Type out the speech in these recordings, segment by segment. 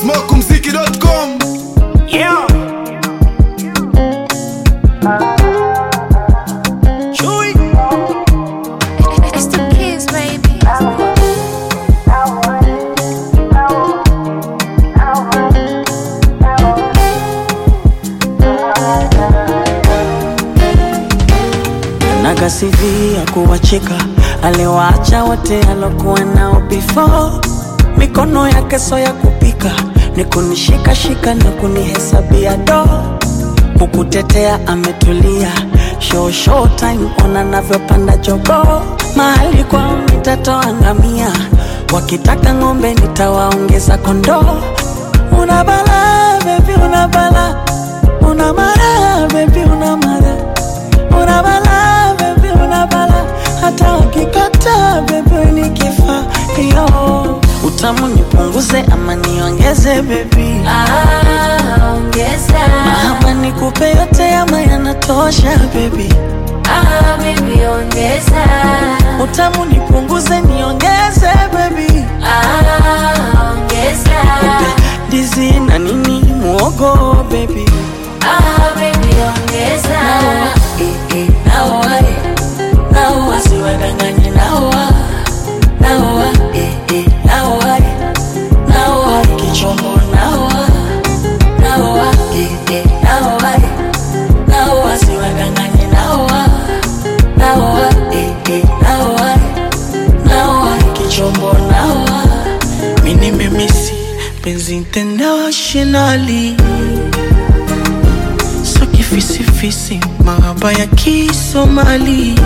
smokumziki.com Yeah. Chewy. It's the kids, baby. nagasivia kuwacheka aliwaacha wote alokuwa nao before mikono yake so ya kupika ni kunishikashika na kunihesabia do kukutetea ametulia show show time ona navyopanda jogo mahali kwao nitatoa ngamia wakitaka ng'ombe nitawaongeza kondoo una bala bebi una bala una mara bebi una mara una bala bebi una bala hata wakikata bebi ni kifaa yo utamu nipunguze ama niongeze bebi Ah, ongeza. ama nikupe yote ama yanatosha bebi Ah, baby, ongeza. utamu nipunguze niongeze bebi Ah, ongeza. ndizi na nini muogo bebi Ah, baby, ongeza. naoa eh, naoa siwadanganye naoa naoa eh, eh, naoa eh, naoa kichombo naoa naoa eh, eh, naoa eh, naoa siwadanganye naoa naoa eh, eh, naoa eh, naoa kichombo naoa mini memisi penzi internationally so kifisifisi mahaba ya kisomali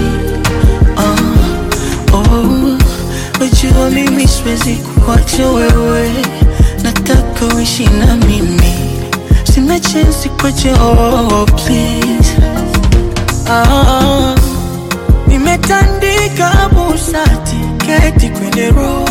ah, oh, wajua mimi siwezi kuacha wewe nataka uishi na mimi sina chensi kwache oh, please ah, nimetandika busati keti kwenye roho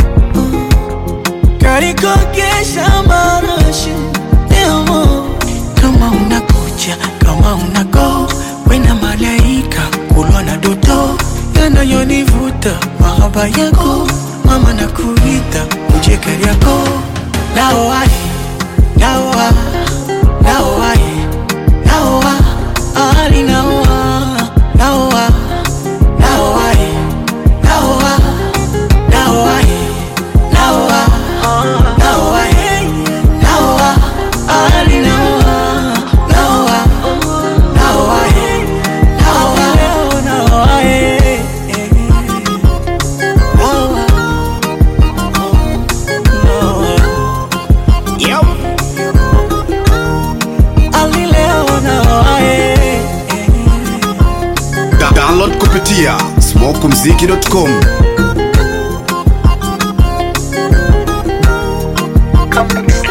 karikogesha marashi demo kama unakuja kama unago wena malaika kulwa na doto yanayonivuta mahaba yako mama na kuita ujekeri yako naoai naoa naoai naoa ali naoa naoa naoai naoa naoai naoa naoa naoa ali naoa naoa naoa naoa naoa yep. ali leo naoa Da- download kupitia smokumziki.com Complex